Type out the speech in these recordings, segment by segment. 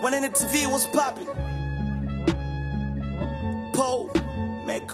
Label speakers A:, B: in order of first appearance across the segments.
A: When in the TV was popping. Pole maker.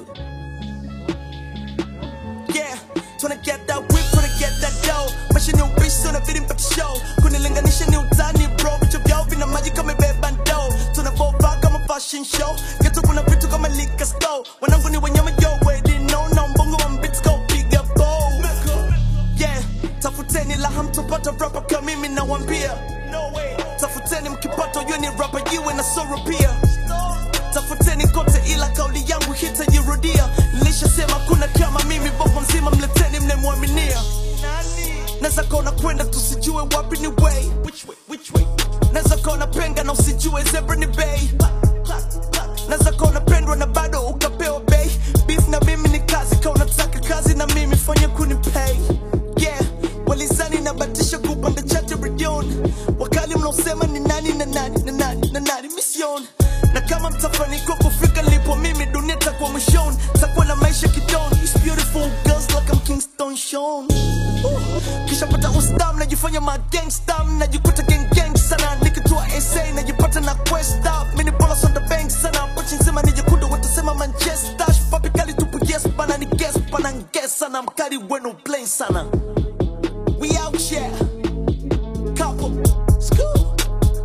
A: Yeah, tryna get that whip, tryna get that dough. Maisha ni ubishi, unabidi mpate show. Kunilinganisha ni utani bro, vichwa vyao vina maji kama imebeba ndoo. Tunavovaa kama fashion show, geto kuna vitu kama liquor store. Wanangu ni wanyama yo, already know, na mbongo wa mbits go piga bow. Yeah, tafuteni la hamtopata rapa kama mimi nawambia. No way. Tafuteni mkipata yue ni rapa jiwe na soro pia. Tafuteni kote ila kauli yangu hitajirudia. Nilishasema kuna kama mimi, bongo mzima mleteni mnemwaminia. Naweza kona kwenda tusijue wapi ni way. Which way? Which way? Naweza kona penga na usijue zebra ni bay. Naweza kona pendwa na bado ukapewa bay. Beef na mimi ni kazi, ka unataka kazi na mimi fanya kunipay. Yeah, walizani nabatisha kupanda chati redioni. Wakali mnaosema ni nani na nani na nani na nani mission. Na kama mtafanikiwa kufika lipo mimi dunia takuwa mwishoni. Takuwa na maisha kidoni. It's beautiful girls like I'm Kingston Sean. Kisha pata ustam najifanya ma gangsta najikuta gang gang sana nikitua SA najipata na quest up mini bolas on the bank sana pochi nzima nijikuta watasema Manchester papi kali tupu yes pana ni guess pana guess sana mkali wenu plain sana we out here couple school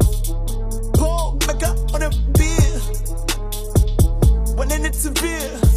A: Paul mega on a beer when in it's severe